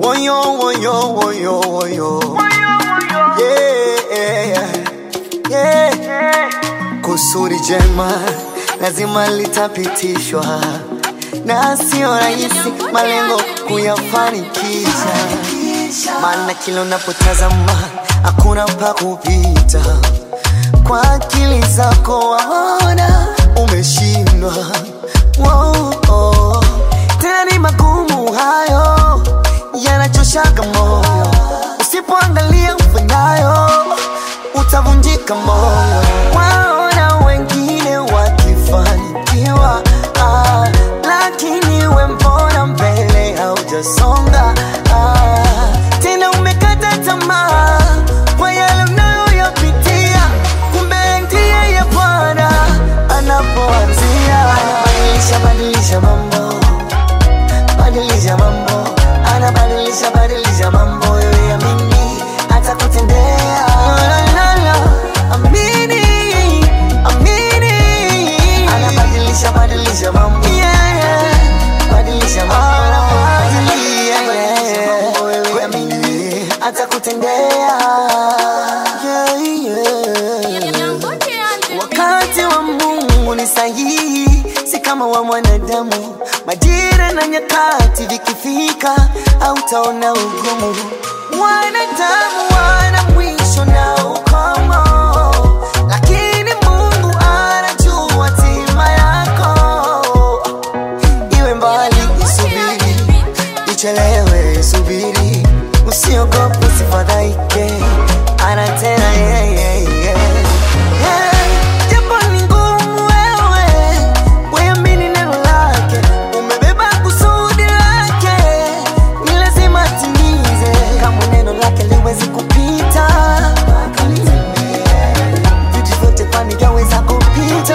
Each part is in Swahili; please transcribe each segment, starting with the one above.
Woyo, woyo, woyo, woyo. Yeah, yeah. Kusudi jema lazima litapitishwa, na sio rahisi malengo kuyafanikisha, maana kila unapotazama hakuna pa kupita. Kwa akili zako waona umeshindwa. Wow, oh. Tena ni magumu hayo yanachoshaga moyo, usipoangalia ufanyayo utavunjika moyo. Waona wengine wakifanikiwa, ah, lakini we mbona mbele haujasonga? Ah, tena umekata tamaa kwa yale unayoyapitia, kumbe ndiye ya Bwana anapoanzia. Badilisha, badilisha mambo badilisha mambo, anabadilisha badilisha mambo, yoye amini atakutendea. La, la, la, amini, amini, anabadilisha badilisha mambo, yeah, yeah. badilisha mambo, anabadilisha badilisha mambo, yoye amini atakutendea. Yeah, yeah. Wakati wa Mungu ni sahihi, si kama wa mwanadamu. Majira na nyakati vikifika, hautaona ugumu. Wanadamu wana mwisho na ukomo, lakini Mungu anajua hatima yako. Iwe mbali, isubiri, ichelewe, subiri, usiogope, usifadhaike, ana tena yeah, yeah, yeah. Yeah, jambo ni ngumu wewe, weamini neno lake, umebeba kusudi lake, ni lazima timize. Kama neno lake liwezi kupita, vitu vyote kwani vyaweza kupita.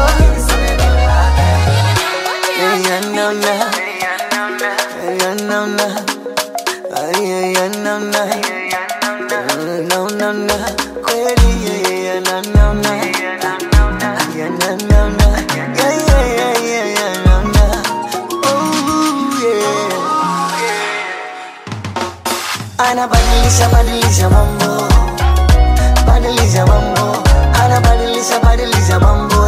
Yeah, yeah, no, no. Yeah, yeah, no, no. Ah, yeah, yeah, no, no. No, no, no. Kweli, yeah, yeah, no, no, no. Yeah, no, no, no. Yeah, yeah, yeah, yeah, yeah, no, no. Ooh, yeah. Anabadilisha, badilisha mambo, badilisha mambo, anabadilisha, badilisha mambo,